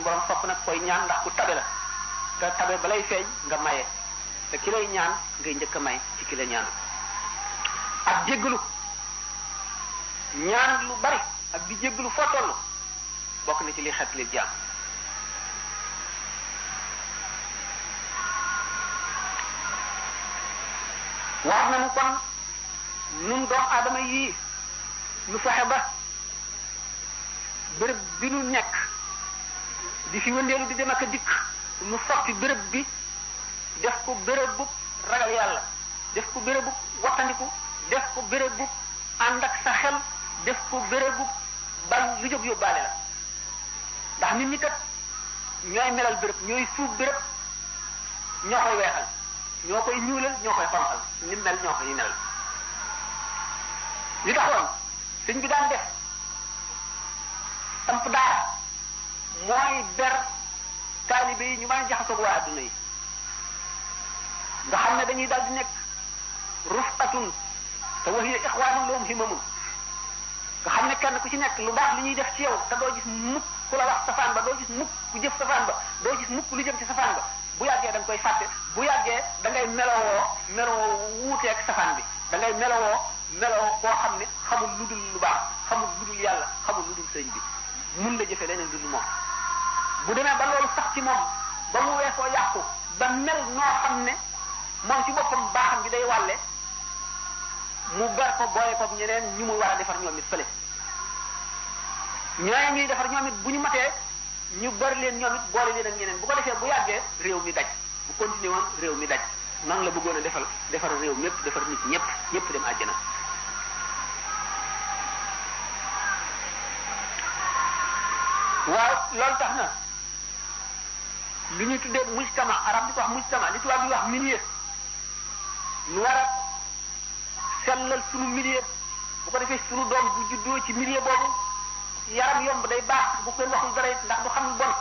suñu borom sopp nag koy ñaan ndax ku tabe la te tabe balay feeñ nga maye te ki lay ñaan ngay njëkk a may ci ki la ñaan ak jéggalu ñaan lu bari ak di jéggalu foo toll bokk na ci li xet li jaam wax nañu kon nun doomu aadama yii nu fexe ba béréb bi nu nekk di fi wëndeelu di dem ak a dikk nu soppi béréb bi def ko béréb bu ragal yàlla def ko béréb bu wattandiku def ko béréb bu ànd ak sa xel def ko béréb bu bal lu jóg yóbbaale la ndax nit ñi kat ñooy melal béréb ñooy suuf béréb ñoo koy weexal ñoo koy ñuulal ñoo koy xonqal ni mel ñoo koy melal li taxoon sëñ bi daan def samp daara mooy ber taalibe yi ñu mën a jaxasoog waa adduna yi nga xam ne dañuy daal di nekk rufatun te wa hiya ixwaanun lahum himamun nga xam ne kenn ku ci nekk lu baax li ñuy def ci yow te doo gis mukk ku la wax safaan ba doo gis mukk ku jëf safaan ba doo gis mukk lu jëm ci safaan ba bu yàggee da nga koy fàtte bu yàggee da ngay melowoo melowoo wuuteeg safaan bi da ngay melowoo melowoo koo xam ne xamul lu dul lu baax xamul lu dul yàlla xamul lu dul sëñ bi mun la jëfe leneen lu dul moom bu demee ba loolu sax ci moom ba mu weesoo yàqu ba mel noo xam ne moom ci boppam baaxam bi day wàlle mu ber ko boole ko ñeneen ñu muy war a defar ñoom it fële ñooñu ñuy defar ñoom it bu ñu matee ñu bari leen ñoom it boole leen ak ñeneen bu ko defee bu yàggee réew mi daj bu continué woon réew mi daj noonu la bëggoon a defal defar réew mépp defar nit ñëpp ñëpp dem àjjana waaw loolu tax na li ñuy tuddee mujtama arab di ko wax mujtama li tubaab di wax milieu nu war a sellal sunu milieu bu ko defee sunu doom bu juddoo ci milieu boobu yaram yomb day baax bu ko waxul dara ndax du xam lu bon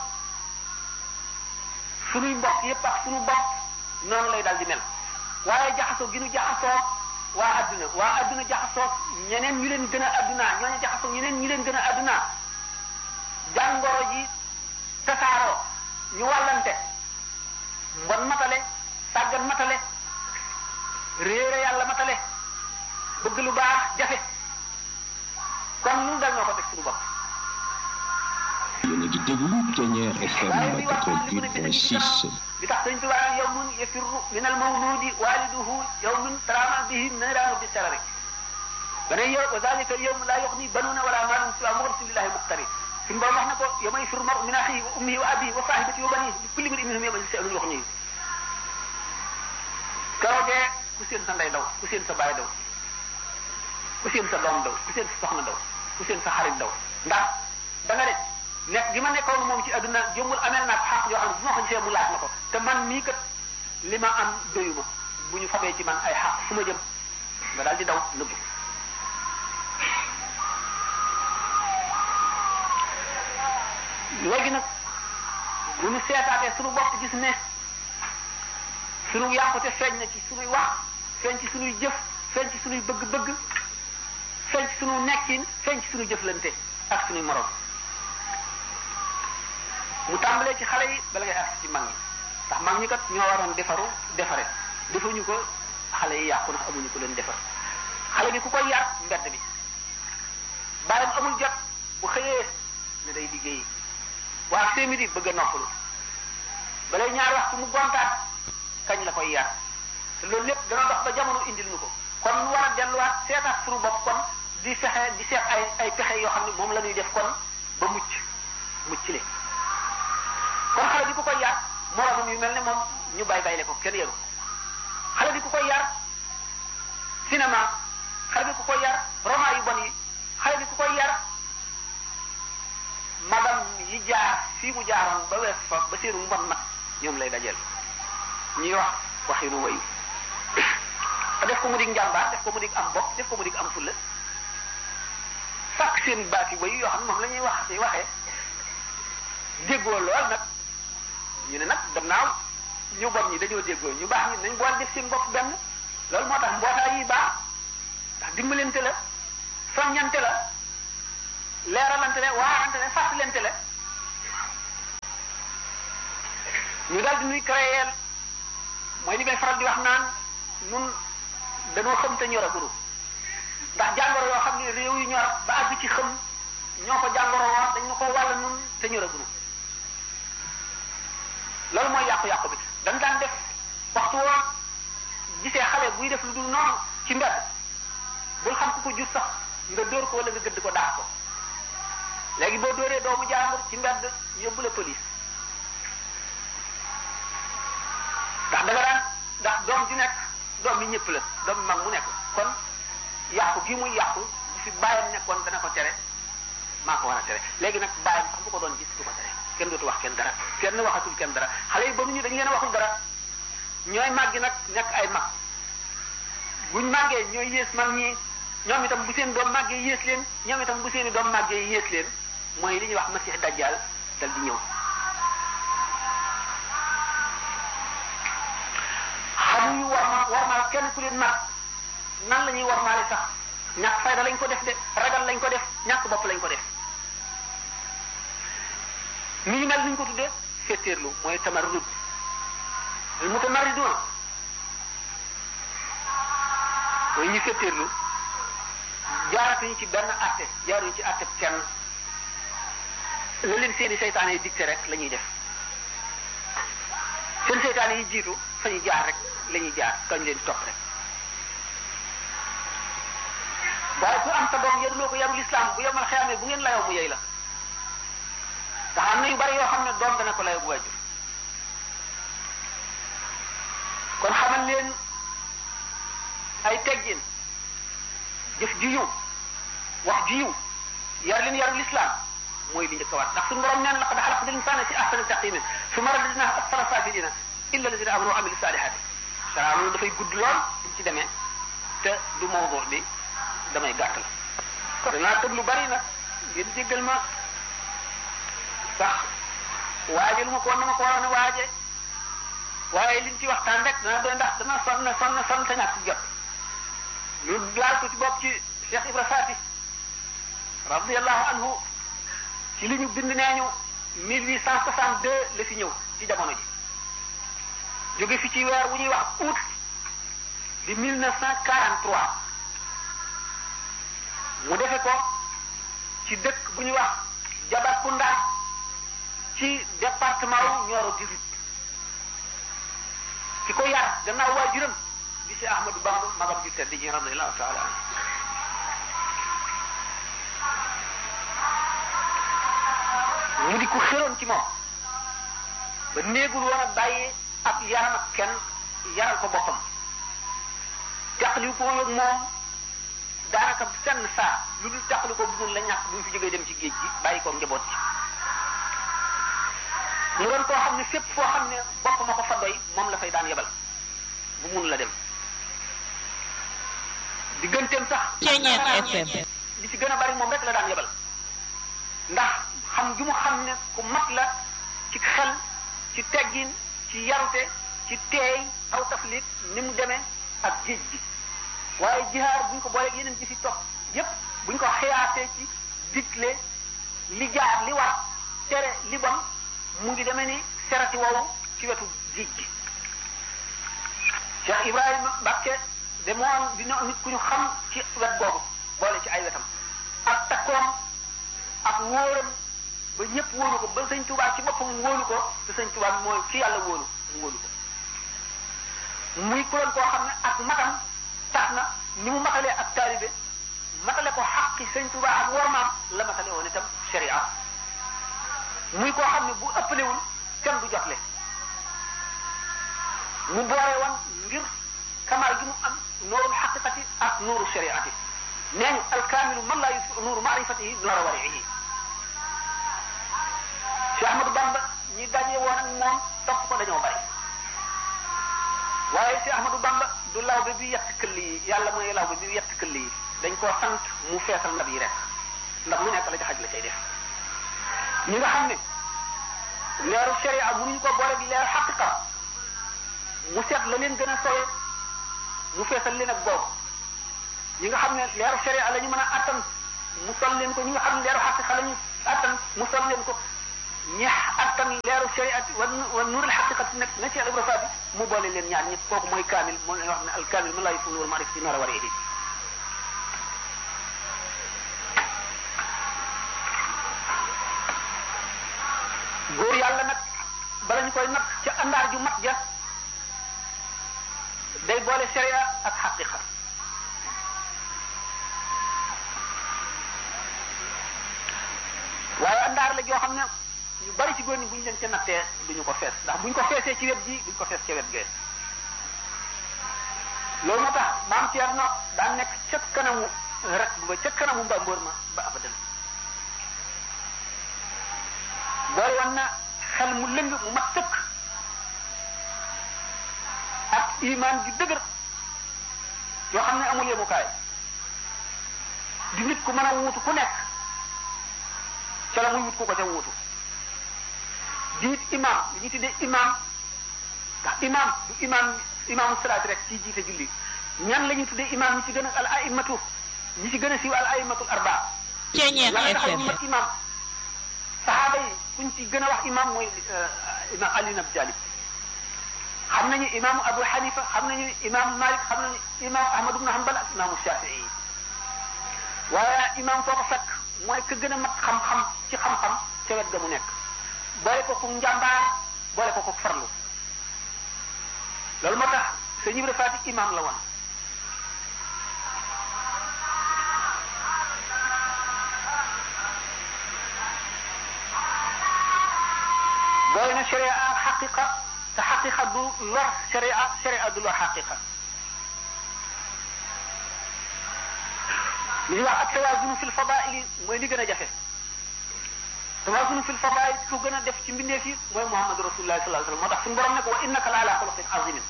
sunuy mbokk yépp ak sunu bopp noonu lay dal di mel waaye jaxasoo gi nu jaxasoo waa adduna waa adduna jaxasoo ñeneen ñu leen gën a adduna ñooñu jaxasoo ñeneen ñu leen gën a adduna jàngoro ji tasaaroo ñu wàllante mbon matale sàggan matale réere yàlla matale bëgg lu baax jafe kon lu dal ñoo ko teg suñu bopp yéen a ngi déglu Kenya FM 88.6 li tax sëñ Tuubaa yawmun yafirru min al mawludi waliduhu yawmun tarama bihi niraanu bi sarari dana yow wa dalika al yawm la yuxni banuna wala maalun siwa muxlisin lillahi muxtari suñu borom wax na ko yawma yafirru maru min axihi wa ummihi wa abihi wa sahibatihi wa banihi li kulli mri'in minhum yawma sha'nun yuxnihi keroogee ku seen sa ndey daw ku seen sa baay daw ku seen sa doom daw ku seen sa soxna daw ku seen sa xarit daw ndax da nga ne nekk gi ma nekkoon moom ci adduna jëmmul amel naa ko xaq yoo xam ne bu ma ko gisee mu laaj ma ko te man mii kat li ma am doyuma bu ñu fabee ci man ay xaq fu ma jëm nga daal di daw nëbbu léegi nag bu ñu seetaatee suñu bopp gis ne suñu yàqute feeñ na ci suñuy wax feeñ ci suñuy jëf feeñ ci suñuy bëgg-bëgg feeñ ci suñu nekkin feeñ ci suñu jëflante ak suñuy morom mu tàmbalee ci xale yi bala ngay ak ci mag ñi ndax mag ñi kat ñoo waroon defaru defare defuñu ko xale yi yàqu ndax amuñu ko leen defar xale bi ku koy yar mbedd bi bàyyam amul jot bu xëyee ne day liggéeyi waa see midi bëgg a noppalu balay ñaar waxtu mu gontaat kañ la koy yar te loolu lépp dana dox ba jamono indil ñu ko kon ñu war a delluwaat seetaat suñu bopp kon di fexe di seet ay ay pexe yoo xam ne moom la ñuy def kon ba mucc mucc le kon xale bi ku koy yar moromam yu mel ne moom ñu bay bayle ko kenn yaru xale bi ku koy yar cinéma xale bi ku koy yar roman yu bon yi xale bi ku koy yar magam yi jaar fii mu jaaroon ba wees fa ba seenu mbon mat ñoom lay dajeel ñuy wax waxinu wayu def ko mu dig njàmbaar def ko mu dig am bopp def ko mu dig am fulla sàkk seen baati wayu yoo xam ne moom la ñuy wax ci waxee déggoo lool nag ñu ne nag gannaaw ñu bon ñi dañoo déggoo ñu baax ñi nañ boole def seen bopp benn loolu moo tax mbootaay yi baax ndax dimbalante la soññante la leeralante la waarante la fàttalante la ñu daal di nuy créer mooy li may faral di wax naan nun dañoo xam te ñor a guru ndax jàngoro yoo xam ne réew yu ñor ba àgg ci xam ñoo ko jàngoro woon dañ ñu ko wàll nun te ñor a guru loolu mooy yàqu-yàqu bi dañ daan def waxtu woon gisee xale buy def lu dul noonu ci mbedd bul xam ku ko jur sax nga dóor ko wala nga gëdd ko daax ko léegi boo dóoree doomu jàmbur ci mbedd yóbbu la police ndax da nga daan ndax doom ji nekk doom bi ñëpp la doom bi mag mu nekk kon yàqu gi muy yàqu bu fi bàyyam nekkoon dana ko tere maa ko war a tere léegi nag bàyyam sax bu ko doon gis du ko tere kenn dootu wax kenn dara kenn waxatul kenn dara xale yi ba ñu dañ leen a waxul dara ñooy màggi nag nekk ay mag buñ màggee ñooy yées mag ñi ñoom itam bu seen doom màggee yées leen ñoom itam bu seen i doom màggee yées leen mooy li ñuy wax masix dajjal dal di ñëw xamuñu war ma war ma kenn ku leen mag nan la ñuy war maale sax ñàkk fayda lañ ko def de ragal lañ ko def ñàkk bopp lañ ko def ni ñu mel ni ñu ko tuddee féetéerlu mooy tamarrud al mutamarridun mooy ñu féetéerlu jaaratuñu ci benn atte jaaruñu ci atte kenn la leen seeni seytaane yi dicté rek la ñuy def seen seytaane yi jiitu fa ñu jaar rek la ñuy jaar kañ leen topp rek waaye ku am sa doom yaruloo ko yarul islam bu yemal xeyaamee bu ngeen layoo mu yey la ndax am na yu bari yoo xam ne doom dana ko layoo bu waajur kon xamal leen ay teggin jëf ji yiw wax ji yiw yar leen yarul islam mooy li njëkk a waat ndax suñu borom neen laqad xalaqna l-insaana fi ahsani taqwiim summa radadnaahu asfala saafiliina illa allaziina aamanu wa amilu saalihaati sara loolu dafay gudd lool duñ ci demee te du mawdu bi damay gàttal danaa tëb lu bari nag ngeen jéggal ma sax waaje lu ma ko war na ma ko waroon a waaje waaye liñ ci waxtaan rek dana doy ndax dana sonn sonn sonn te ñàkk jot ñu laal ko ci bopp ci Cheikh Ibra Faati radiallahu anhu ci li ñu bind nee ñu 1862 la fi ñëw ci jamono ji jóge fi ci weer wu ñuy wax août di 1943 mu defe ko ci dëkk bu ñuy wax Jabatkunda ci département wu Nioro du Rip ki ko yar gannaaw waajuram di si Ahmadou Bamba magam ju tedd ji radiallahu taala anhu mu di ko xëroon ci moom ba néegul woon a bàyyi ab yaram ak kenn yaral ko boppam teqali ko ak moom daanaka senn saa lu dul teqali ko bu la ñàkk bu ñu fi jógee dem ci géej gi bàyyi ko njaboot ci mu doon koo xam ne fépp foo xam ne bopp ma ko fa doy moom la fay daan yebal bu mun la dem digganteem sax Ceeñeet FM li ci gën a bari moom rek la daan yebal ndax xam gi mu xam ne ku mat la ci xel ci teggin ci yarute ci teey aw taflit ni mu demee ak géej gi waaye jihaar buñ ko booleeg yeneen ji fi topp yépp buñ ko xiyaasee ci digle li jaar li war tere li bon mu ngi demee ni serati wow ci wetu géej gi Cheikh Ibrahima Mbacke de moom dina nit ku ñu xam ci wet googu boole ci ay wetam ak takkoom ak wóoram ba ñëpp wóolu ko ba sëñ Tuubaa ci boppam wóolu ko te sëñ Tuubaa mooy ki yàlla wóolu mu wóolu ko muy kuréel koo xam ne ak matam tax na ni mu matalee ak taalibe matale ko xaqi sëñ Tuubaa ak wormaam la matale woon itam sharia muy koo xam ne bu ëppalewul kenn du jotle mu boole woon ngir kamaal gi mu am nuurul xaqiqati ak nuuru shariati nee ñu alkaamilu man laa yusfi nuuru maarifatihi nuura wariihi Cheikh Ahmadou Bamba ñi daje woon ak moom topp ko dañoo bari waaye Cheikh Ahmadou Bamba du lawbe bi yett këll yi yàlla mooy lawbe bi yett këll yi dañ koo sant mu feesal ndab yi rek ndax lu nekk la ca xaj la cay def ñi nga xam ne leeru sharia mënuñu ko boole bi leeru xaqiqa mu seet la leen gën a sowe mu feesal leen ak boobu ñi nga xam ne leeru sharia la ñu mën a attan mu sol leen ko ñi nga xam ne leeru xaqiqa la ñu attan mu sol leen ko ñi attan leeru shariati wa wa nuurul xaqiqati nag na ci al ibra faati mu boole leen ñaar ñëpp kooku mooy kaamil moo leen wax ne al kaamil man laa yufunu wal maarif fi noor a war a góor yàlla nag bala ñu koy nag ca àndaar ju mat ja day boole sharia ak xaqiqa waaye àndaar la joo xam ne ñu bari ci góor ñi bu ñu leen ca nattee duñu ko fees ndax bu ñu ko feesee ci wet ji duñu ko fees ca wet gee loolu moo tax maam Thierno daan nekk ca kanamu rek ba ca kanamu mbambóor ma ba abadan boole woon na xel mu lëng mu mat tëkk ak imaan ju dëgër yoo xam ne amul yemukaay di nit ku mën a wuutu ku nekk ca la muy wut ku ko ca wuutu di it imaam li ñu tuddee imaam ndax imaam du imaam imaamu salaat rek ci jiite julli ñan la ñu tuddee imaam ñi ci gën a al aimatu ñi ci gën a siiw al aimatul arbaa Ceeñeex la tax FM ñu mat imaam saxaaba yi kuñ ci gën a wax imaam mooy imaam Ali ibn Abi Talib xam nañu imaamu Abu Hanifa xam nañu imaamu Malik xam nañu imaamu Ahmad ibn Hanbal ak imaamu Shafii waaye imaam foo ko fekk mooy ka gën a mat xam-xam ci xam-xam ca wet ga mu nekk boole ko ku njàmbaar boole ko ku farlu loolu moo tax sëñ Ibra Faati imaam la woon boole na sharia ak xaqiqa te xaqiqa du lor sharia sharia du lor xaqiqa li ñuy wax ak tawaazunu fil fadaili mooy li gën a jafe tawaazunu fil fadail ku gën a def ci mbindeef yi mooy Muhammad rasulullah sallallahu alayhi wasallam moo tax suñu borom ne ko wa innaka la ala xuluqin azimin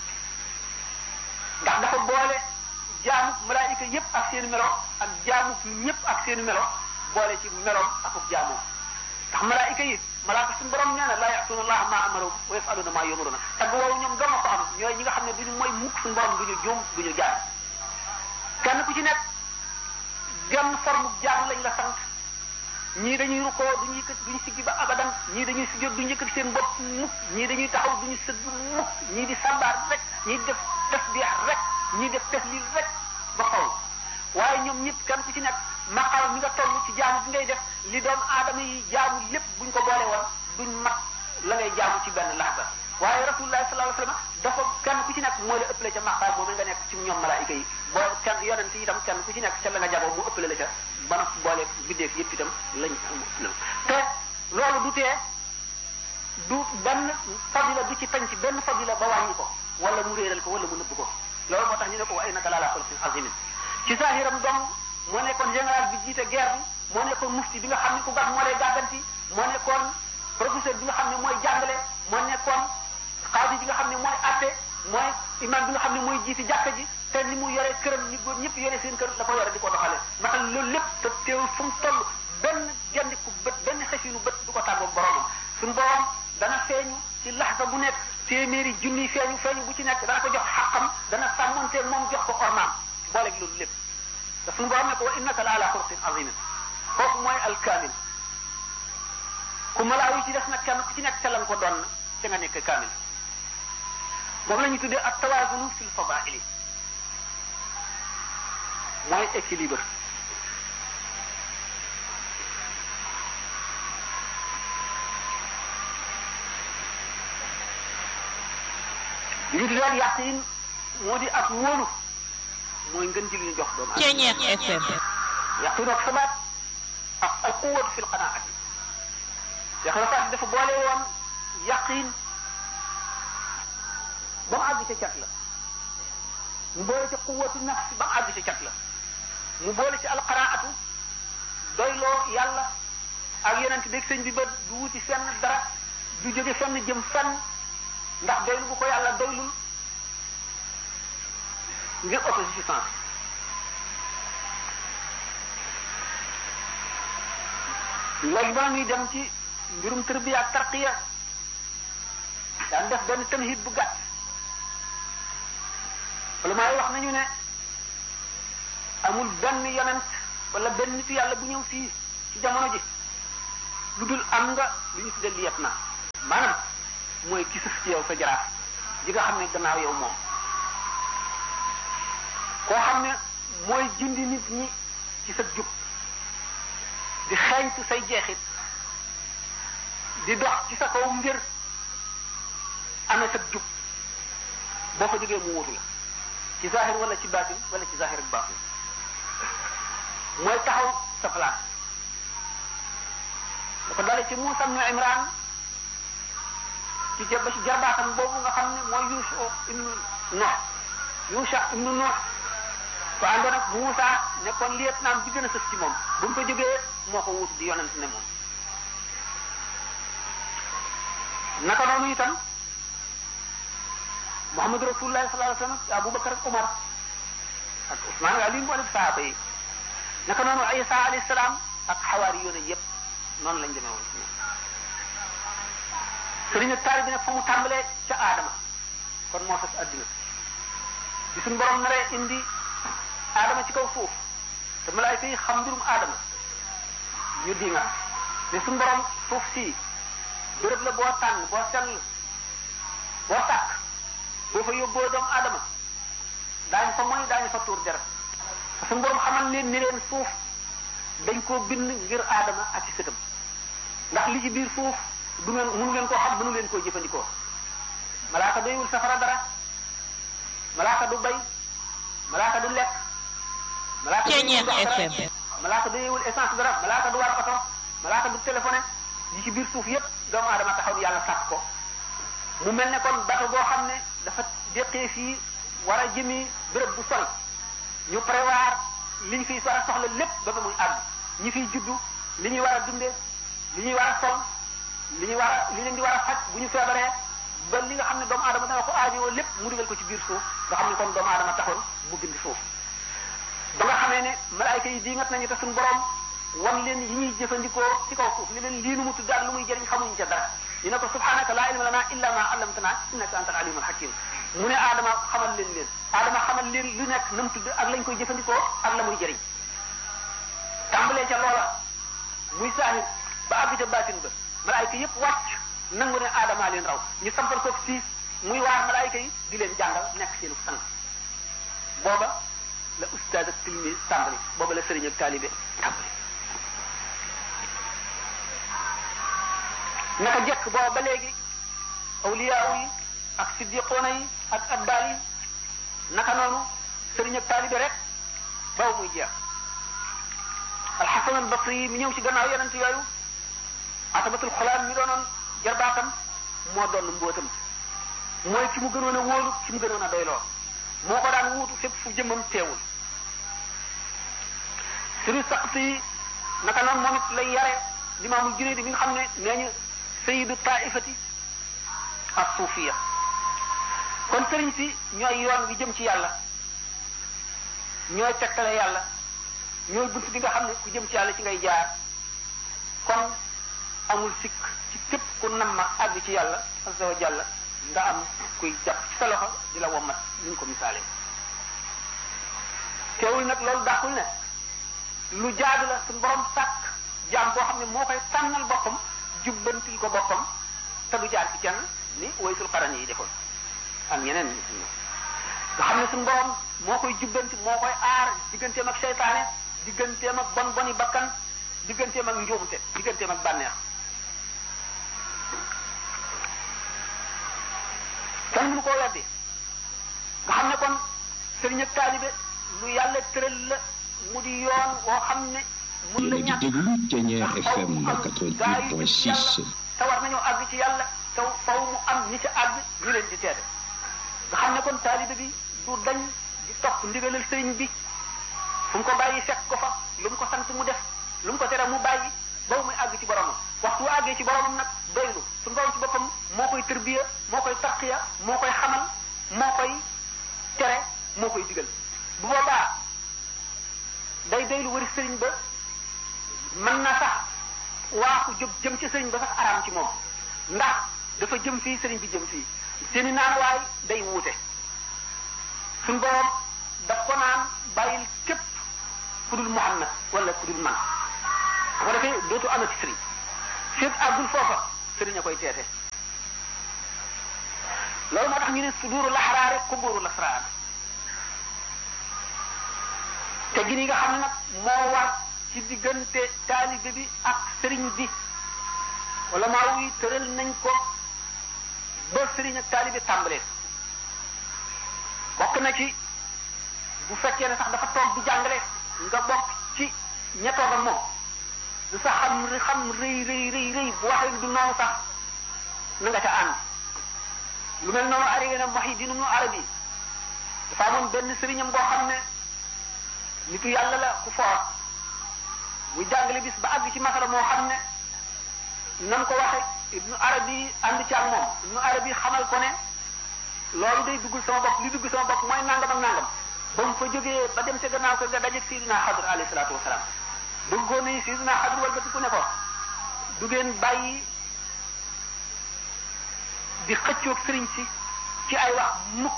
ndax dafa boole jaamu malaayika yépp ak seen melo ak jaamu ñëpp ak seen melo boole ci meloom ak jaamoom ndax malaayika yi malaaka suñu borom nee na laa ya'tuuna allaha maa amaroom wa yaf'aluuna maa yu'maruuna tagg woowu ñoom doon na ko am ñooy ñi nga xam ne duñu mooy mukk suñu borom duñu juum duñu jaar kenn ku ci nekk genn forme jaam lañ la sant ñii dañuy rukkoo duñu yëkkat duñu siggi ba abadan ñii dañuy sujjóot duñu yëkkat seen bopp mukk ñii dañuy taxaw duñu sëgg mukk ñii di sambaar rek ñii di def tasbih rek ñii def tahlil rek ba xaw waaye ñoom ñëpp kenn ku ci nekk maqaam mi nga toll ci jaamu bi ngay def li doomu aadama yi jaamu lépp buñ ko boole woon duñ mat la ngay jaamu ci benn laxda waaye rasulullah sallallahu alayhi wasallam dafa kenn ku ci nekk moo la ëppale ca maqaam moom nga nekk ci ñoom malaayika yi boo kenn yonent yi itam kenn ku ci nekk ca la nga jagoo mu ëppale la ca ba na boole biddeef yëpp itam lañ am te loolu du tee du benn fadila du ci tañ ci benn fadila ba wàññi ko wala mu réeral ko wala mu nëbb ko loolu moo tax ñu ne ko wa innaka la ala xuluqin azimin ci saahiram dong moo nekkoon général bi jiite guerre bi moo nekkoon mufti bi nga xam ne ku baax moo lay gàgganti moo nekkoon professeur bi nga xam ne mooy jàngale moo nekkoon xaadi bi nga xam ne mooy atte mooy imam bi nga xam ne mooy jiiti jàkka ji te ni mu yore këram ñi góor ñëpp yore seen kër la ko yore di ko doxale matal loolu lépp te teewul fu mu toll benn gendiku bët benn xefinu bët du ko tàggoog boromam suñu borom dana feeñu ci laxsa bu nekk téeméeri junni feeñu feeñu bu ci nekk dana ko jox xaqam dana sàmmonteeg moom jox ko ormaam booleeg loolu lépp te suñu borom ne ko wa innaka la ala xuluqin azimin kooku mooy alkaamil ku malaaw yi ci def nag kenn ku ci nekk ca lan ko doon ca nga nekk kaamil moom la ñu tuddee ak tawaazunu fil fadaili mooy équilibre li ñu tuddee yaqin moo di ak wóolu mooy ngën ji li ñu jox doomu aadama Ceeñeex FM yaqin ak sabaat ak al quwwatu fil qanaati yaqin ak dafa boole woon yaqin ba mu àgg ca cat la mu boole ci quwwatu nafs ba mu àgg ca cat la mu boole ci alqanaatu doyloo yàlla ak yonent beeg sëñ bi ba du wuti fenn dara du jóge fenn jëm fenn ndax doylu bu ko yàlla doylul ngir autosuffisance léegi ba ñuy dem ci mbirum tërbiya ak tarqiya daan def benn tamhid bu gàtt wala maay wax nañu ne amul benn yonent wala benn nitu yàlla bu ñëw fii ci jamono ji lu dul am nga lu ñu tuddee liyet na maanaam mooy ki sëf ci yow sa jaraaf ji nga xam ne gannaaw yow moom koo xam ne mooy jindi nit ñi ci sa jub di xeeñtu say jeexit di dox ci sa kaw ngir amee sa jub boo fa jógee mu wutu la ci zahir wala ci baatin wala ci zahir ak baatin mooy taxaw sa place da ko dale ci Muusa ibnu Imran ci jaba ci jarbaatam boobu nga xam ne mooy Yuusa ibnu Nuux Yuusa ibnu Nuux ko àndoon ak Muusa nekkoon liet naam bi gën a sës ci moom bu mu ko jógee moo ko wutu di yonent ne moom naka noonu itam Muhammadu Rasulullah sallallahu alayhi wa sallam Abubakar ak Umar ak Usmaan ak Ali mboolem saaba yi naka noonu Isa alayhi salaam ak xawaari yoone yépp noonu lañ demee woon ci ñoom sëriñ ak taari bi nag fa mu tàmbalee ca aadama kon moo sos adduna bi suñ borom naree indi aadama ci kaw suuf te malaayka yi xam mbirum aadama ñu di nga ne suñ borom suuf si béréb la boo tànn boo sell boo sàkk boo fa yóbboo doomu aadama daañu fa mooy daañu fa tuur deret te suñ borom xamal leen ni leen suuf dañ koo bind ngir aadama ak ci sëtam ndax li ci biir suuf du ngeen mënu ngeen koo xam mënu leen koo jëfandikoo malaaka doyul safara dara malaaka du bay malaaka du lekk malaaka Ceeñeex FM malaaka doyewul essence dara malaaka du war oto malaaka du téléphoné yi ci biir suuf yépp doomu aadama taxaw ni yàlla sàkk ko mu mel ne kon bato boo xam ne dafa déqee fii war a jëmi béréb bu sori ñu prévoir li ñu fiy war a soxla lépp ba ba muy àgg ñi fiy juddu li ñuy war a dundee li ñuy war a sol li ñuy war a li leen di war a faj bu ñu feebaree ba li nga xam ne doomu aadama dana ko aajowoo lépp mu dugal ko ci biir suuf nga xam ne kon doomu aadama taxoon mu bind suuf ba nga xamee ne malaayka yi diingat nañu te suñu borom wan leen yi ñuy jëfandikoo ci kaw suuf ni leen lii nu mu tudd ak lu muy jëriñ xamuñ ca dara ñu ne ko subhanaka laa ilma lana illa ma allamtana innaka anta al alimul hakim mu ne aadama xamal leen leen aadama xamal leen lu nekk na mu tudd ak lañ koy jëfandikoo ak la muy jëriñ tàmbalee ca loola muy saahir ba àgg ca baatin ba malaayka yépp wàcc nangu ne aadama leen raw ñu sampal ko siis muy waar malaayka yi di leen jàngal nekk seenu sang booba la ustaaz ak tilmi tàmbali booba la sëriñ ak taalibe tàmbali naka jekk booba ba léegi awliyaaw yi ak siddiqoona yi ak abdaal yi naka noonu sëriñ ak taalibe rek baw muy jeex alxasan al basri yi mi ñëw ci gannaaw yonent yooyu atabatul xulaam mi doonoon jarbaatam moo doon mbootam mooy ki mu gënoon a wóolu ki mu gënoon a doyloo moo ko daan wuutu fépp fu jëmmam teewul sëriñ saqsi yi naka noonu moom it lay yare limaamul junayd bi nga xam ne nee ñu sayidu taifati ak suufiya kon sëriñ si ñooy yoon bi jëm ci yàlla ñooy tegtale yàlla ñooy bunt bi nga xam ne ku jëm ci yàlla ci ngay jaar kon amul sikk ci képp ku nam ma àgg ci yàlla azza wa jalla nga am kuy jàpp ci sa loxo di la wommat ni ñu ko misaalee teewul nag loolu dàqul ne lu jaadu la suñu borom sàkk jaam boo xam ne moo koy tànnal boppam jubbantil ko boppam te du jaar ci kenn ni waysul xaran yi defoon ak ñeneen nit ñi nga xam ne suñu borom moo koy jubbanti moo koy aar digganteem ak seytaane digganteem ak bon boni bakkan digganteem ak njuumte digganteem ak bànneex kenn mënu koo weddi nga xam ne kon sëriñ ak taalibe lu yàlla tëral la mu di yoon woo xam ne mun la yéen a ngi ñàkk déglu Thiéniere FM 88.6 te war nañoo àgg ci yàlla te faw mu am ñi ci àgg ñu leen di teete nga xam ne kon taalibe bi du dañ di topp ndigalal sëriñ bi fu mu ko bàyyi fekk ko fa lu mu ko sant mu def lu mu ko tere mu bàyyi ba muy àgg ci boromam waxtu wu àggee ci boromam nag doylu suñu borom ci boppam moo koy tërbiya moo koy tarqiya moo koy xamal moo koy tere moo koy digal bu boobaa day doylu wari sëriñ ba mën na sax waaxu jóg jëm ci sëriñ ba sax araam ci moom ndax dafa jëm fii sëriñ bi jëm fii seeni naan waay day wuute suñ borom daf ko naan bàyyil képp ku dul Muhammad wala ku dul man bu ko defee dootu amati sëriñ fépp àggul foofa sëriñ a koy teete loolu moo tax ñu ne suduuru laxaraare kuburu lasraar te gi ni nga xam ne nag moo war ci diggante taalibe bi ak sëriñ bi wala maa wuy tëral nañ ko ba sëriñ ak taalibe tàmbalee bokk na ci bu fekkee ne sax dafa toog di jàngale nga bokk ci ña toog ak moom lu sax xam xam rëy rëy rëy rëy bu waxee du noonu sax na nga ca ànd lu mel noonu arrivé na Muhyiddin Ibn Arabi dafa amoon benn sëriñam boo xam ne nitu yàlla la ku foor muy jàngale bis ba àgg ci masala moo xam ne nam ko waxe Ibn Arabi ànd ci ak moom Ibn Arabi xamal ko ne loolu day duggul sama bopp li dugg sama bopp mooy nangam ak nangam ba mu fa jógee ba dem ca gannaaw ko nga dajeeg Seydina Xadr alayhi salaatu wasalaam bëggoon nañu Seydina Xadr wal batiku ne ko du ngeen bàyyi di xëccoog sëriñ si ci ay wax mukk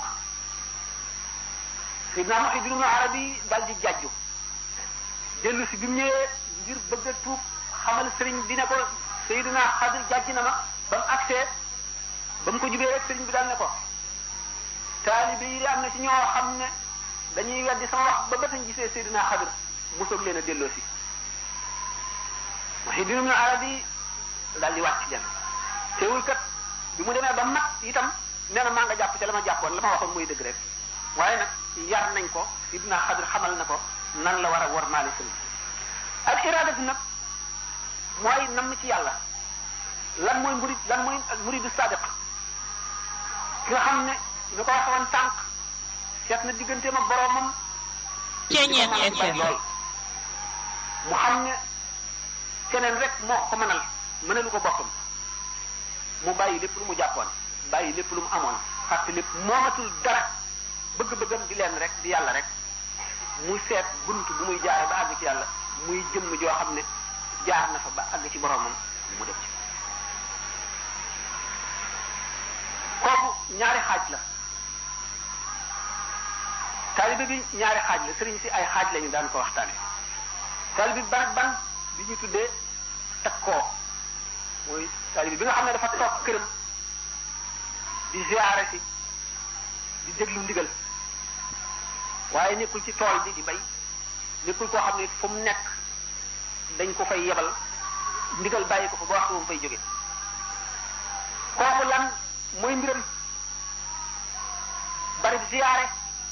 Seydina Muhyiddin Ibn Arabi dal di jàjju dellu si bi mu ñëwee ngir bëgg a tuub xamal sëriñ bi ne ko Seydina Xadr jàjj na ma ba mu agsee ba mu ko jubee rek sëriñ bi daal ne ko taalibe yi am na ci ñoo xam ne dañuy weddi sama wax ba batañ gisee Seydina Xadr mosoog leen a delloo si Muhyiddin Ibn Arabi daal di wàcc dem teewul kat bi mu demee ba mat itam nee na maa nga jàpp ca la ma jàppoon la ma waxoon muy dëgg rek waaye nag yar nañ ko Seydina Xadr xamal na ko nan la war a war maali sëriñ al iradatu nag mooy nam ci yàlla lan mooy murid lan mooy muridu sadiq ki nga xam ne ñu ko waxoon tànk seet na digganteem ak boroomam Ceeñeet FM lool mu xam ne keneen rek moo ko mënal mënalu ko boppam mu bàyyi lépp lu mu jàppoon bàyyi lépp lu mu amoon fàtte lépp moomatul dara bëgg-bëggam di leen rek di yàlla rek muy seet bunt bu muy jaare ba àgg ci yàlla muy jëmm joo xam ne jaar na fa ba àgg ci boroomam mu def ci kooku ñaari xaaj la taalibe bi ñaari xaaj la sëriñ si ay xaaj lañu daan ko waxtaane taalibe bi ban ak ban bi ñu tuddee takkoo mooy taalibe bi nga xam ne dafa toog këram di ziyaare si di déglu ndigal waaye nekkul ci tool bi di bay nekkul koo xam ne fu mu nekk dañ ko fay yebal ndigal bàyyi ko fa ba waxtu mu fay jóge kooku lan mooy mbiram bari ziyaare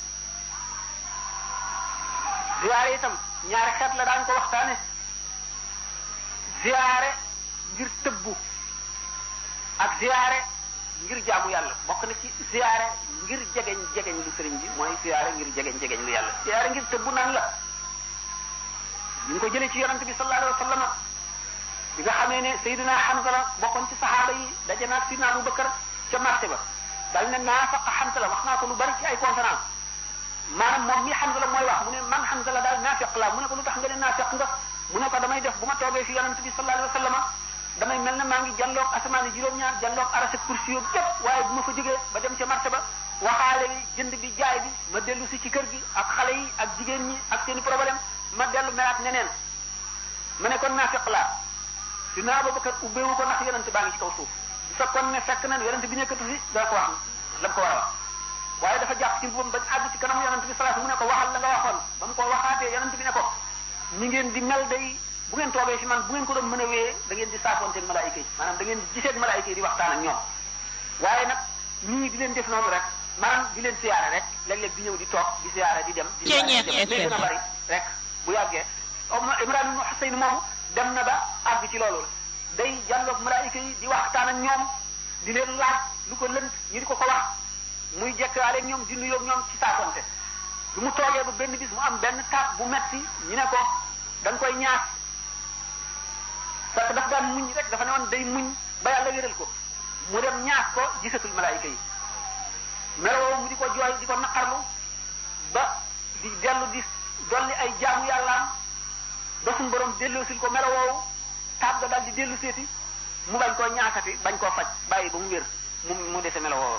ziyaare itam ñaari xeet la daan ko waxtaane ziyaare ngir tëbbu ak ziyaare ngir jaamu yàlla bokk na ci ziyaare ngir jegeñ jegeñ lu sëriñ bi mooy ziyaare ngir jegeñ jegeñ lu yàlla ziyaare ngir tëbbu nan la ñu ngi ko jëlee ci yonante bi sallallahu alayhi wa sallam bi nga xamee ne Seydina Hanzala bokkoon ci saxaaba yi daje naag Sidina Abu Bakar ca marché ba dal ne naafaqa Hanzala wax naa ko lu bari ci ay conférence maanaam moom mi Hanzala mooy wax mu ne man Hanzala daal naafiq la mu ne ko lu tax nga ne naafiq nga mu ne ko damay def bu ma toogee fi yonante bi sallallahu alayhi wa sallam damay mel ne maa ngi jàlloog asamaan yi juróom-ñaar jàlloog arasa kursi yóbbu yépp waaye bu ma fa jógee ba dem ca marché ba waxaale yi jënd bi jaay bi ma dellu si ci kër gi ak xale yi ak jigéen ñi ak seeni problème ma dellu melaat neneen ma ne kon naafiq laa dina Abubakar ubbeewu ko ndax yonente baa ngi ci kaw suuf bu fekkoon ne fekk na yonente bi nekkatu fi dana ko wax la mu ko war a wax waaye dafa jàpp ci boppam bañ àgg ci kanam yonente bi salaatu mu ne ko waxal la nga waxoon ba mu ko waxaatee yonente bi ne ko ni ngeen di mel day bu ngeen toogee fi man bu ngeen ko doon mën a wéyee da ngeen di saafoonteeg malaayika yi maanaam da ngeen di giseeg malaayika yi di waxtaan ak ñoom waaye nag ñii di leen def noonu rek maanaam di leen siyaare rek léeg-léeg di ñëw di toog di siyaare di dem di Ceeñeet siyaare di dem FM. gën a bari rek bu yàggee Omar Imran ibn Husayn moomu dem na ba àgg ci loolu day jàlloog malaayika yi di waxtaan ak ñoom di leen laaj lu ko lënt ñu di ko ko wax muy jekkaale ak ñoom di nuyoo ak ñoom ci saafonte lu mu toogee ba benn bis mu am benn taat bu metti ñu ne ko da nga koy ñaas parce que daf daan muñ rek dafa ne woon day muñ ba yàlla wéral ko mu dem ñaas ko gisatul malaayika yi meloo mu di ko jooy di ko naqarlu ba di dellu di dolli ay jaamu yàllaam ba suñu borom delloosil ko melo woowu taab ga daal di dellu seeti mu bañ koo ñaasati bañ koo faj bàyyi ba mu wér mu mu dese melo woowu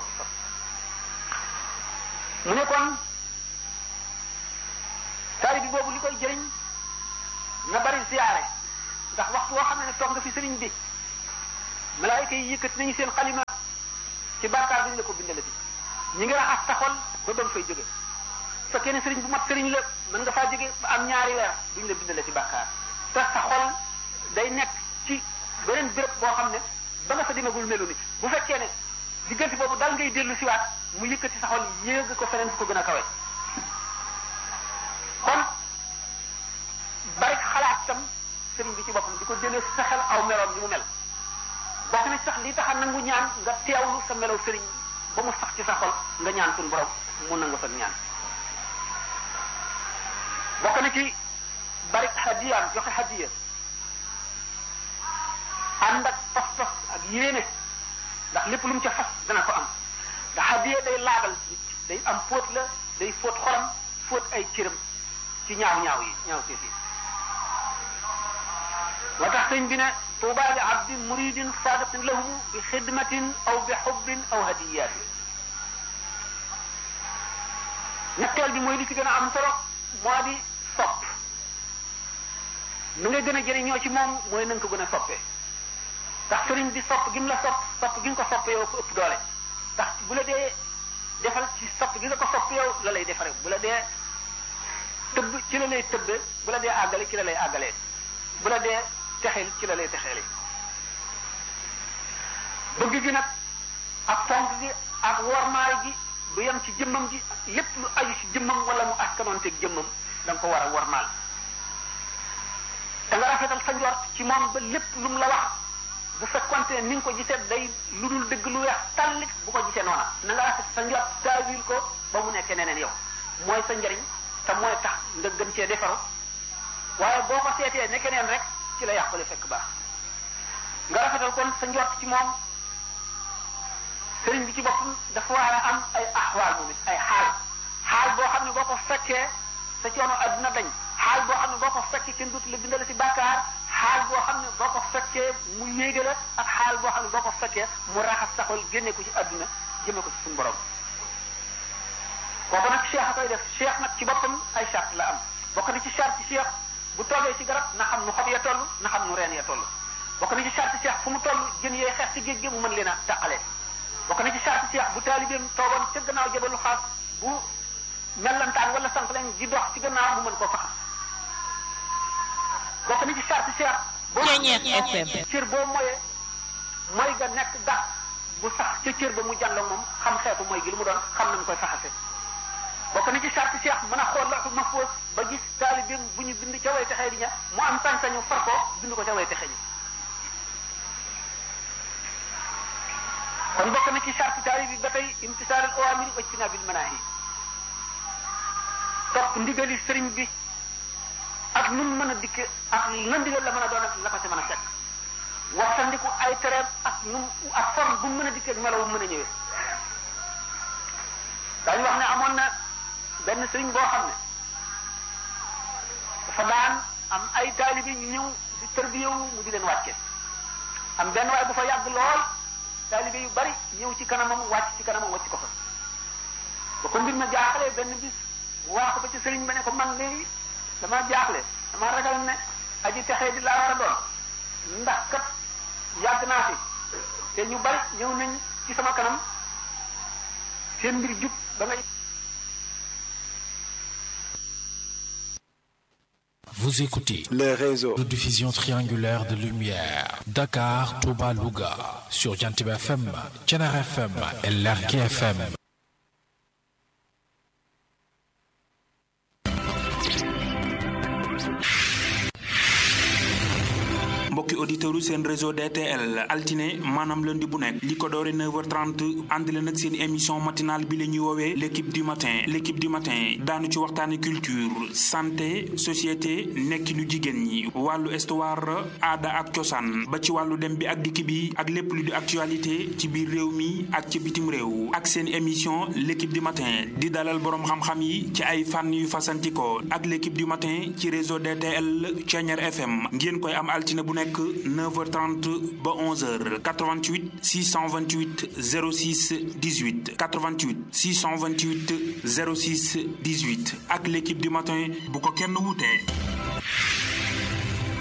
mu ne kon taali bi boobu li koy jëriñ na bari siyaare ndax waxtu woo xam ne toog nga fi sëriñ bi malaayika yi yëkkati nañu seen xalima ci bàkkaar duñ la ko bindalati ñi ngi raxas sa xol ba ba nga fay jóge fekkee ne sëriñ bu mat sëriñ la mën nga faa jóge ba am ñaari weer duñ la bindalati bàkkaar te sa xol day nekk ci beneen béréb boo xam ne ba nga fa demagul melu ni bu fekkee ne diggante boobu dal ngay dellu siwaat mu yëkkati sa xol yéeg ko feneen fu ko gën a kawe kon bari xalaat tam sëriñ bi ci boppam di ko jëlee sa xel aw meloom ni mu mel bokk na sax li tax a nangu ñaan nga teewlu sa melow sëriñ ba mu sax ci sa xol nga ñaan suñu borom mu nangu sa ñaan bokk na ci bari hadiyaam joxe hadiya ànd ak pas-pas ak yéene ndax lépp lu mu ca fas dana ko am ndax hadiya day laabal day am fóot la day fóot xolam fóot ay cëram ci ñaaw ñaaw yi ñaaw seet yi moo tax sëñ bi ne tuuba li abdin muridin sadiqin lahu bi xidmatin aw bi xubbin aw hadiyatin ñetteel bi mooy li ci gën a am solo moo di sopp nu nga gën a jëriñoo ci moom mooy na nga ko gën a soppee ndax sëriñ bi sopp gi mu la sopp sopp gi nga ko sopp yow ko ëpp doole ndax bu la dee defal ci sopp gi nga ko sopp yow la lay defare bu la dee tëbb ci la lay tëbbe bu la dee àggale ci la lay àggalee bu la dee texeel ci la lay texeele bëgg gi nag ak fonk gi ak wormaay gi du yem ci jëmmam ji lépp lu aju ci jëmmam wala mu askanoonteeg jëmmam da nga ko war a wormaal da nga rafetal sa njort ci moom ba lépp lu mu la wax bu fekkonte ne ni nga ko gisee day lu dul dëgg lu weex tallit bu ko gisee noona na nga rafet sa njort taawil ko ba mu nekkee neneen yow mooy sa njariñ te mooy tax nga gën cee defaru waaye boo ko seetee nekkee neen rek ci la yàqule fekk baax nga rafetal kon sa njort ci moom sëriñ bi ci boppam dafa war a am ay axwaal moom it ay xaal xaal boo xam ne boo ko fekkee sa coono adduna dañ xaal boo xam ne boo ko fekkee kenn dootu la bindal ci bàkkaar xaal boo xam ne boo ko fekkee mu yéege la ak xaal boo xam ne boo ko fekkee mu raxas saxol génne ko ci adduna jëme ko ci suñu borom kooku nag cheikh a koy def cheikh nag ci boppam ay charte la am bokk na ci charte ci cheikh bu toogee ci garab na xam nu xob ya toll na xam nu reen ya toll bokk na ci charte cheikh fu mu toll jën yee xeex ci géej gi mu mën leen a tàqalee bokk na ci charte cheikh bu taalibeem toogoon ca gannaaw jabalu xaas bu mellantaan wala sànq leen di dox ci gannaaw mu mën koo faxas bokk na ci charte cheikh boo FM cër boo moyee mooy nga nekk dax bu sax ca cër ba mu jàll moom xam xeetu mooy gi lu mu doon xam nañu koy faxase bokk na ci charte cheikh mën a xool la ma foos ba gis taalibeem bu ñu bind ca way texee di ña mu am sañ-sañu far ko bind ko ca way texee ñi kon bokk na ci charte taalib bi ba tey imtisaalul awaamiri wa ijtinaabil manaahi topp ndigali sëriñ bi ak nu mu mën a dikke ak lan ndigal la mën a doon ak la ko ca mën a fekk waxtandiku ay tereem ak nu ak forme bu mu mën a dikkee ak melo bu mën a ñëwee daañu wax ne amoon na benn sëriñ boo xam ne dafa daan am ay taalibe ñu ñëw di tërbiyewu mu di leen wàcce am benn waay bu fa yàgg lool taalibe yu bari ñëw ci kanamam wàcc ci kanamam wàcc ko fa ba ko mbir ma jaaxlee benn bis mu wax ko ba ci sëriñ ba ne ko man léegi dama jaaxle dama ragal ne aji texee di laa war a doon ndax kat yàgg naa fi te ñu bari ñëw nañ ci sama kanam seen mbir jub ba nga Vous écoutez les réseaux. de diffusion triangulaire de lumière. Dakar, Touba, Louga. Sur Jantib FM, Tchenar FM et Lerki FM. mbokki auditeurs seen réseau DTL altine maanaam lundi bu nekk li ko doore 9h30 ànd leen ak seen émission matinale bi la ñuy woowee l' équipe du matin l' équipe du matin daanu ci waxtaane culture santé société nekkinu jigéen ñi wàllu histoire aada ak cosaan ba ci wàllu dem bi ak dikk bi ak lépp lu di actualité ci biir réew mi ak ci bitim réew ak seen émission l' équipe du matin di dalal boroom xam-xam yi ci ay fànn yu fasantikoo ak l' équipe du matin ci réseau DTL Thiéniere FM ngeen koy am altine bu nekk 9h30 ba 11h 88 628 06 18 88 628 06 18 ak l' équipe du matin bu ko kenn wutee.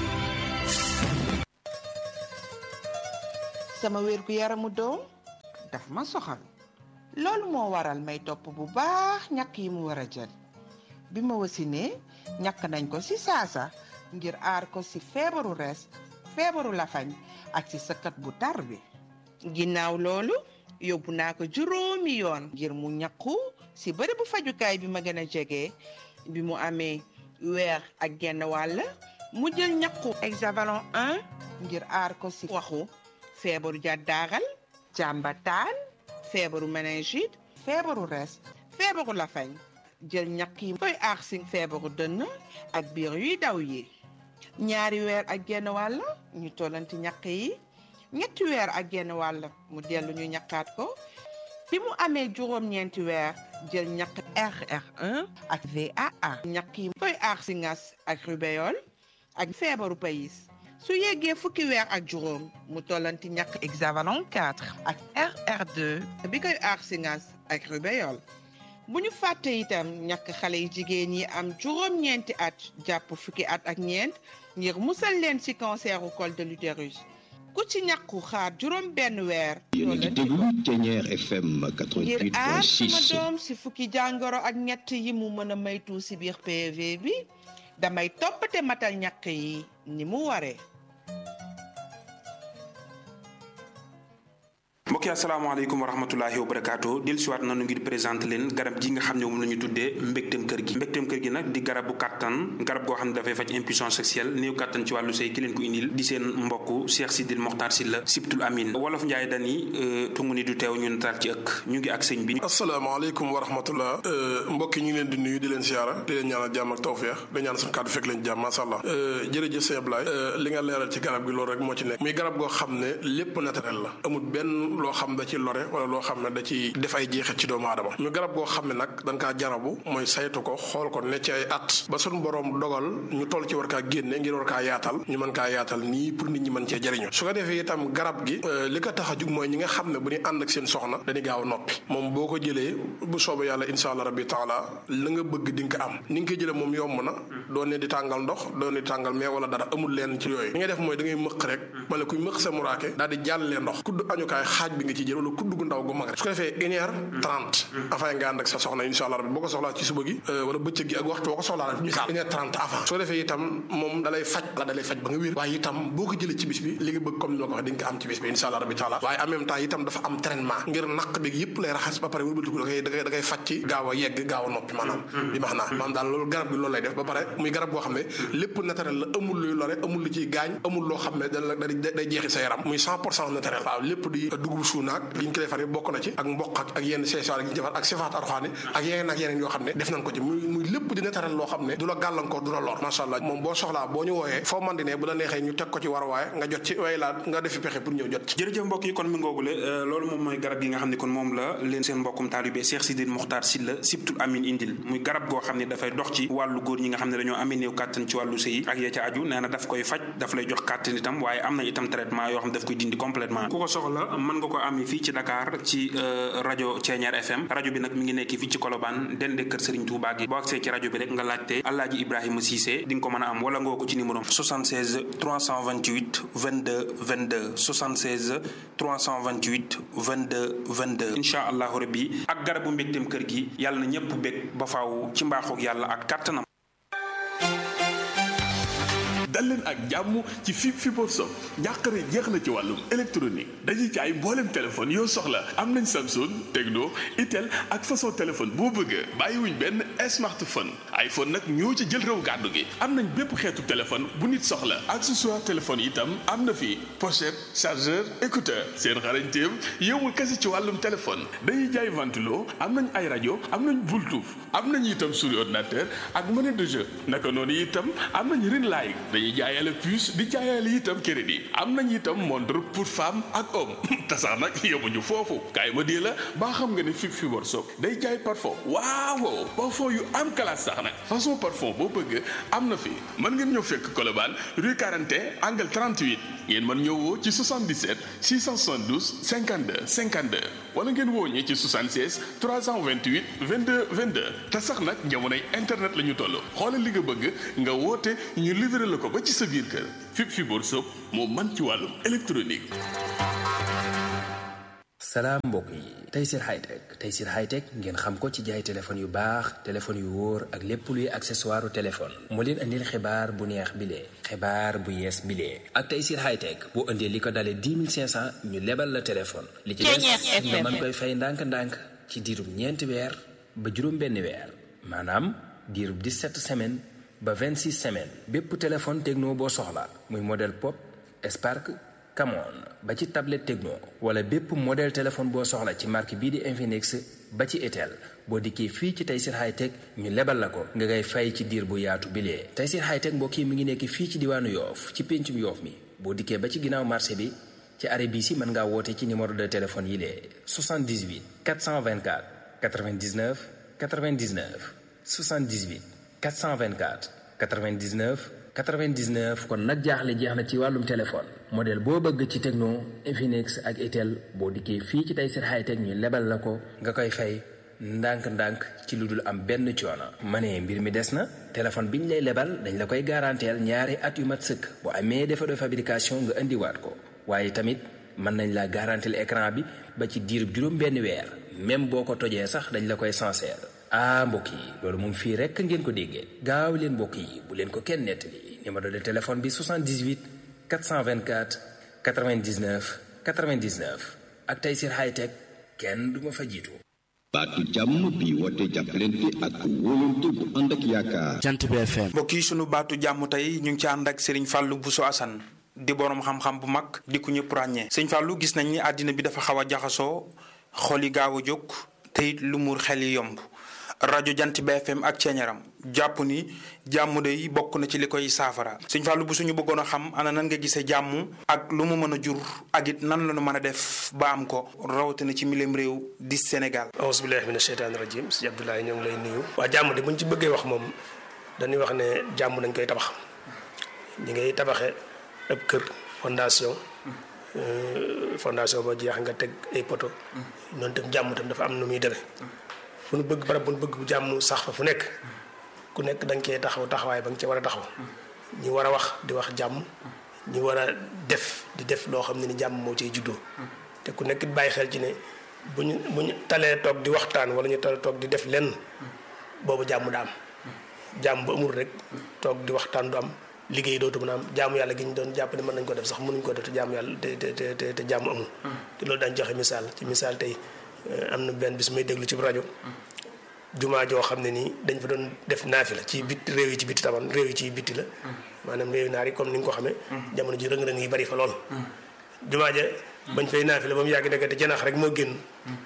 sama wér gu yaramu doom daf ma soxal loolu moo waral may topp bu baax ñàkk yi mu war a jël bi ma wasinee ñàkk nañ ko ci saasa ngir aar ko ci feebaru res feebaru lafañ ak ci sëkkat bu tar bi ginnaaw loolu yóbbu naa ko juróomi yoon ngir mu ñàkku ci bërëb bu fajukaay bi ma gën a jege bi mu amee weer ak genn wàll mu jël ñàkku hexavalon 1 ngir aar ko ci waxu feebaru jàddaaral jàmbataan feebaru méningite feebaru res feebaru lafañ jël ñàkk yi koy aar ci feebaru dënn ak biir yuy daw yi ñaari weer ak genn wàll ñu tollanti ñàkk yi ñetti weer ak genn wàll mu dellu ñu ñàkkaat ko bi mu amee juróom-ñeenti weer jël ñàkk RR1 ak VAA ñàkk yi koy aar ci ngas ak rubéole ak feebaru payis su yeggee fukki weer ak juróom mu tollanti ñàkk hexavalon 4 ak RR2 bi koy aar ci ngas ak rubéole bu ñu fàtte itam ñàkk xale yi jigéen yi am juróom-ñeenti at jàpp fukki at ak ñeent ngir musal leen ci canceru col de l'utérus ku ci ñàkku xaar juróom benn weer yéen a ngi déglu Thiéniere FM ngir aar sama 88.6 doom ci fukki jàngoro ak ñett yi mu mën a maytu ci biir PV bi damay toppate matal ñàkk yi ni mu waree mbokk yi asalaamaaleykum wa rahmatulahi wa barakaatu del siwaat nanu ngir présenté leen garab ji nga xam ne moom la ñu tuddee mbégteem kër gi mbégteem kër gi nag di garabu kàttan garab goo xam ne dafay faj impuissance sexuelle néew kàttan ci wàllu sëy ki leen ko indil di seen mbokk Cheikh Sidil Mokhtar Sylla Sibtul Amin wolof Njaay dani tungu ni du teew ñu nataal ci ëkk ñu ngi ak sëñ bi asalaamaaleykum wa rahmatullah mbokk yi ñu ngi leen di nuyu di leen siyaara di leen ñaanal jàmm ak tawfeex di ñaan suñu kàddu fekk leen jàmm masha Allah jërëjëf sëñ Ablaye li nga leeral ci garab gi loolu rek moo ci nekk muy garab goo xam ne lépp naturel la amul benn loo xam da ci lore wala loo xam ne da ci def ay jeexit ci doomu aadama ñu garab goo xam ne nag dañ kaa jarabu mooy saytu ko xool ko ne ci ay at ba suñu borom dogal ñu toll ci war kaa génne ngir war kaa yaatal ñu mën kaa yaatal nii pour nit ñi mën cee jëriñu su ko defee itam garab gi li ko tax a jug mooy ñi nga xam ne bu ñu ànd ak seen soxna dañuy gaaw a noppi moom boo ko jëlee bu soobee yàlla insha allah rabbi taala la nga bëgg di nga ko am ni nga koy jëlee moom yomb na doo ne di tàngal ndox doo ne di tàngal mais wala dara amul leen ci yooyu li ngay def mooy da ngay mëq rek ma ne kuy mëq sa muraake daal di jàllee ndox kudd añukaay xaaj bi nga ci jël wala kudd gu ndaw gu mag rek su ko defee une heure trente avant nga ànd ak sa soxna insha allah rabbi boo ko soxlaa ci suba gi wala bëccëg gi ak waxtu boo ko soxlaa rek misaal une heure trente avant su ko defee itam moom dalay faj la dalay faj ba nga wér waaye itam boo ko jëlee ci bis bi li nga bëgg comme ni ma ko waxee di nga ko am ci bis bi insha allah rabbi taala waaye en même temps itam dafa am traitement ngir naq bi yëpp lay raxas ba pare wëlbatiku da koy da koy da koy faj ci gaaw a yegg gaaw a noppi maanaam bi max naa maanaam daal loolu garab bi loolu lay def ba pare muy garab boo xam ne lépp naturel la amul luy lore amul lu ciy gaañ amul loo xam ne da la day jeexi sa yaram muy cent pour cent naturel waaw lépp di dugub suunaak li ñu ko defaree bokk na ci ak mboq ak ak yenn seesaar yi ñu defar ak sifaat arxaani ak yeneen ak yeneen yoo xam ne def nañ ko ci muy muy lépp di naturel loo xam ne du la gàllankoor du la lor macha allah moom boo soxlaa boo ñu wooyee foo man di ne bu la neexee ñu teg ko ci war waaye nga jot ci way laa nga defi pexe pour ñëw jot ci jërëjëf mbokk yi kon mi ngoogule loolu moom mooy garab yi nga xam ne kon moom la leen seen mbokkum taalibe Cheikh Sidil Mokhtar Sylla Sibtul Amin indil muy garab goo xam ne dafay dox ci wàllu góor ñi nga xam ne dañoo amee néew kàttan ci wàllu sëy ak ya ca aju nee na daf koy faj daf lay jox kàttan itam waaye am na itam traitement yoo xam ne daf koy dindi complètement ku ko soxla mën nga ko amee fii ci Dakar ci rajo Thiéniere FM rajo bi nag mi ngi nekk fii ci Colobane dende kër Serigne Touba gi boo agsee ci rajo bi rek nga laajte Alaaji Ibrahima Cissé di nga ko mën a am wala nga ko ci numéro 76 328 22 22 76 328 22 22 incha allahu rabbi ak garabu mbégteem kër gi yàlla na ñëpp bég ba faaw ci mbaaxoog yàlla ak kàttanam dal leen ak jàmm ci fi Fibre Sock njàqare jeex na ci wàllum électronique dañuy jaay mboolem téléphone yoo soxla am nañ Samsung Tecno Itel ak façon téléphone boo bëgg bàyyiwuñ benn smartphone iPhone nag ñoo ci jël réew gàddu gi am nañ bépp xeetu téléphone bu nit soxla accessoire téléphone itam am na fi pochette chargeur écouteur seen xarañteem yowul kese ci wàllum téléphone dañuy jaay ventilo am nañ ay rajo am nañ Bluetooth am nañ itam souris ordinateur ak monnaie de jeu naka noonu itam am nañ ring light dañuy jaayale puce di jaayale itam crédit am nañ itam montre pour femme ak homme te sax nag yemuñu foofu kaay ma dee la baa xam nga ne fi Fibre Sock day jaay parfum waaw parfum yu am classe sax nag façon parfum boo bëgg am na fi mën ngeen ñëw fekk Colobane rue 41 angle 38 ngeen mën ñëw woo ci 77 672 52 52 wala ngeen woo ñi ci 76 328 22 22 te sax nag jamonoy internet la ñu toll xoolal li nga bëgg nga woote ñu livré la ko ba ci sa biir kër fi Fibre Sock moo man ci wàllum électronique salaam mbokk yi Tayssir Hightech Tayssir Hightech ngeen xam ko ci jaay téléphone yu baax téléphone yu wóor ak lépp luy accessoire téléphone moo leen andil xibaar bu neex bilee xibaar bu yees bilee ak Tayssir Hightech boo indee li ko dalee 10 500 ñu lebal la téléphone li ci des nga mën koy fay ndànk-ndànk ci diirub ñeenti weer ba juróom benn weer maanaam diirub 17 semaines ba 26 semaines bépp téléphone techno boo soxla muy modèle pop Spark Camon ba ci tablette Tecno wala bépp modèle téléphone boo soxla ci marque bii di Infinix ba ci Itel boo dikkee fii ci Tayssir Hightech ñu lebal la ko nga ngay fay ci diir bu yaatu bilee Tayssir Hightech mbokk yi mi ngi nekk fii ci diwaanu Yoof ci péncum Yoof mi boo dikkee ba ci ginnaaw marché bi ci arrêt bii si mën ngaa woote ci numéro de téléphone yi lee 78 424 99 99 78 424 99 99 kon nag jaaxle jeex na ci wàllum téléphone modèle boo bëgg ci Tecno Infinix ak Itel boo dikkee fii ci Tayssir Hightech ñu lebal la ko nga koy fay ndànk-ndànk ci lu dul am benn coono. ma ne mbir mi des na téléphone bi ñu lay lebal dañ la koy garanteel ñaari at yu mat sëkk bu amee défaut de fabrication nga indiwaat ko waaye tamit mën nañ la garanteel écran bi ba ci diirub juróom benn weer même boo ko tojee sax dañ la koy sincère. ah mbokk yi loolu moom fii rekk ngeen ko déggee gaaw leen mbokk yi bu leen ko kenn nettali numéro de téléphone bi 78 424 99 99 ak Tayssir Hightech kenn du ma fa jiitu. baatu jàmm bi woote jàppalante ak wóolante bu ànd ak yaakaar. jant bi FM. mbokk yi sunu baatu jàmm tey ñu ngi ci ànd ak Serigne Fallou Bousso Assane di borom xam-xam bu mag di ku ñëpp ràññee. Serigne Fallou gis nañ ni àddina bi dafa xaw a jaxasoo xol yi gaaw a jóg te it lu muur xel yi yomb. rajo jant BFM ak ceeñaram jàpp ni jàmm day bokk na ci li koy saafara sëñ Fallou bu suñu bëggoon a xam ana nan nga gisee jàmm ak lu mu mën a jur ak it nan la ñu mën a def ba am ko rawatina ci milim réew di Sénégal. auzu billaahi mina sheytaani rajiim si Abdoulaye ñoo ngi lay nuyu. waa jàmm de buñ ci bëggee wax moom dañuy wax ne jàmm dañ koy tabax ñi ngay tabaxee ab kër fondation. fondation ba jeex nga teg ay poto. noonu tam jàmm tam dafa am nu muy demee. fu nu bëgg barab bu nu bëgg bu jàmm sax fa fu nekk ku nekk da nga cee taxaw taxawaay ba nga cee war a taxaw ñi war a wax di wax jàmm ñi war a def di def loo xam ne ni jàmm moo ciy juddoo te ku nekk bàyyi xel ci ne bu ñu bu ñu talee toog di waxtaan wala ñu talee toog di def lenn boobu jàmm da am jàmm ba amul rek toog di waxtaan du am liggéey dootu mën a am jaamu yàlla gi ñu doon jàpp ne mën nañ ko def sax mënuñ ko def te jaamu yàlla te te te te jàmm amul te loolu daañu joxe misaal ci misaal tey am na benn bis may déglu ci rajo jumaa joo xam ne nii dañ fa doon def naafi la ci bit réew yi ci bitti taman réew yi ci bitti la maanaam réew naar yi comme ni nga ko xamee jamono ji rëng-rëng yi bari fa lool jumaa ja bañ fay naafi la ba mu yàgg nekkate janax rek moo génn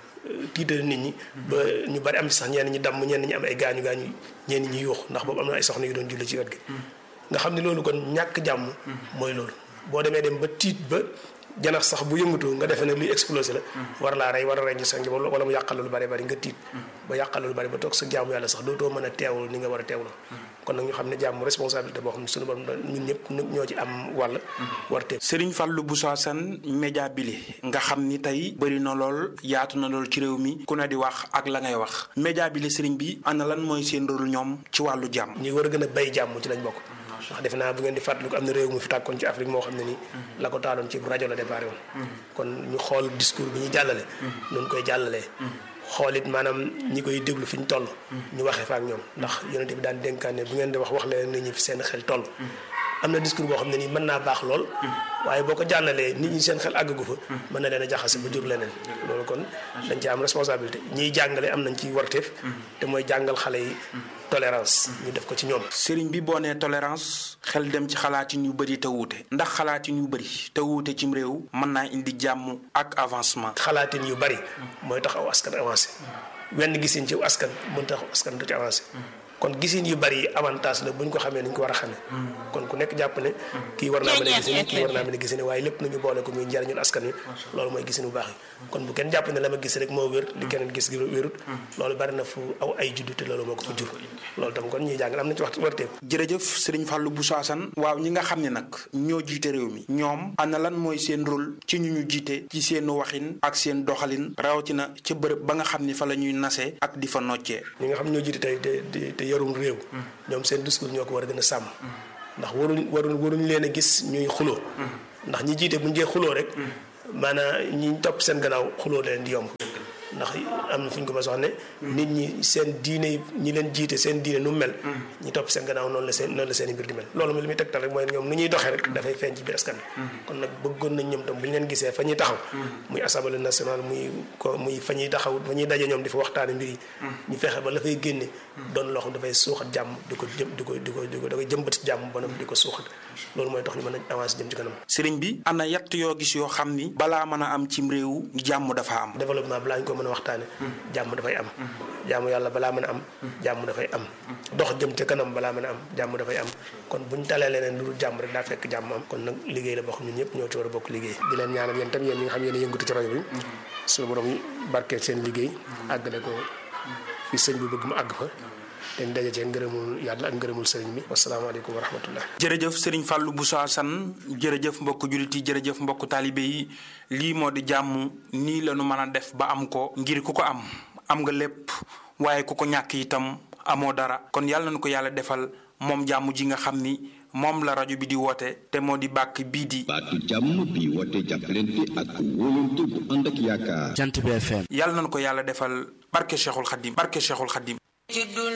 tiital nit ñi ba ñu bari am ci sax ñenn ñi damm ñenn ñi am ay gaañu gaañu ñenn ñi yuux ndax boobu am na ay soxna yu doon julli ci wet gi nga xam ne loolu kon ñàkk jàmm mooy loolu boo demee dem ba tiit ba janax sax bu yëngatu nga defee ne luy explosé la war laa rey war a rey ñu sa njaboot wala mu yàqal lu bari bari nga tiit ba yàqal lu bari ba toog sa jaamu yàlla sax dootoo mën a teewul ni nga war a teewloo kon nag ñu xam ne jàmm responsabilité boo xam ne suñu borom ñun ñëpp ñoo ci am wàll war teew Serigne Fallou Bousso Assane média bile nga xam ni tey bëri na lool yaatu na lool ci réew mi ku ne di wax ak la ngay wax média bile Serigne bi ana lan mooy seen rôle ñoom ci wàllu jàmm ñi war a gën a bay jàmm ci lañ bokk ndax defe naa bu ngeen di fàttaliku am na réew mu fi tàkkoon ci Afrique moo xam ne nii la ko taaloon ci rajo la déparé woon kon ñu xool discours bi ñu jàllale noonu koy jàllalee xool it maanaam ñi koy déglu fi ñu toll ñu waxee fa ak ñoom ndax yonente bi daan dénkaane bu ngeen di wax wax leen nit ñi fi seen xel toll am na discours boo xam ne nii mën naa baax lool waaye boo ko jàllalee nit ñi seen xel àggagu fa mën na leen a jaxase ba jur leneen loolu kon dañ ci am responsabilité ñiy jàngale am nañ ci warteef te mooy jàngal xale yi tolérance ñu def ko ci ñoom sëriñ bi boo nee tolérance xel dem ci xalaatin yu bëri te wuute ndax xalaatin yu bëri te wuute cim réew mën naa indi jàmm ak avancement xalaatin yu bëri mooy tax aw askan avancé wenn gisin ci askan mën tax askan du ci avancé kon gisin yu bari yi avantage la bu ñu ko xamee ni ñu ko war a xamee kon ku nekk jàpp ne kii war naa mën a gisine kii war naa mën a gisine waaye lépp nañu boole ko muy njariñul askan wi loolu mooy gisin bu baax yi kon bu kenn jàpp ne la ma gis rek moo wér li keneen gis gi wérut loolu bari na fu aw ay juddu te loolu moo ko fa jur loolu tam kon ñuy jàngal am na ci waxtu warteeku jërëjëf sëriñ Fallou Bousso Assane waaw ñi nga xam ne nag ñoo jiite réew mi ñoom ana lan mooy seen rôle ci ñu ñu jiite ci seen waxin ak seen doxalin rawatina ca bërëb ba nga xam ni fa la ñuy nasee ak di fa noccee ñi nga xam ñoo jiite tey te te yorum réew ñoom seen discours ñoo ko war a gën a sàmm ndax waruñ waruñ waruñ leen a gis ñuy xuloo ndax ñi jiite bu ñu jee xuloo rek maanaam ñi topp seen gannaaw xuloo leen di yomb ndax am na fu ñu ko ma wax ne nit ñi seen diine ñi leen jiite seen diine nu mel ñi topp seen gannaaw noonu la seen noonu la seen i mbir di mel loolu mi li muy tegtal rek mooy ñoom nu ñuy doxee rek dafay feeñ ci biir askan bi kon nag bëggoon nañ ñoom tam bu ñu leen gisee fa ñuy taxaw muy assemblée nationale muy ko muy fa ñuy taxaw fa ñuy daje ñoom di fa waxtaane mbir yi ñu fexe ba la fay génne doon loo xam dafay suuxat jàmm di ko jëm di ko di ko di ko da koy jëmbat jàmm ba di ko suuxat loolu mooy tax ñu mën a avancer jëm ci kanam sëriñ bi ana yatt yoo gis yoo xam ni balaa mën a am cim réew jàmm dafa am développement balaa ñu ko mën a waxtaane jàmm dafay am jàmm yàlla balaa mën a am jàmm dafay am dox jëm ca kanam balaa mën a am jàmm dafay am kon buñ talee leneen lu dul jàmm rek daa fekk jàmm am kon nag liggéey la boo xam ñun ñëpp ñoo ci war a bokk liggéey di leen ñaanal yéen tam yéen ñi nga xam yéen a yëngatu ci rajo bi suñu borom barkeel seen liggéey àggale ko fi sëñ bi bëgg mu àgg fa dañ daje cee ngërëmul yàlla ak ngërëmul sëriñ bi wasalaamaaleykum wa rahmatullah jërëjëf sëriñ Fallou Bousso Assane jërëjëf mbokk jullit yi jërëjëf mbokk taalibe yi lii moo di jàmm nii la nu mën a def ba am ko ngir ku ko am am nga lépp waaye ku ko ñàkk itam amoo dara kon yàlla na ko yàlla defal moom jàmm ji nga xam ni moom la rajo bi di woote te moo di bàkk bii di baatu jàmm bi woote jàppalante ak wóolante bu ànd ak yaakaar jant bi FM yàlla na ko yàlla defal barke Cheikhul Khadim barke Cheikhul Khadim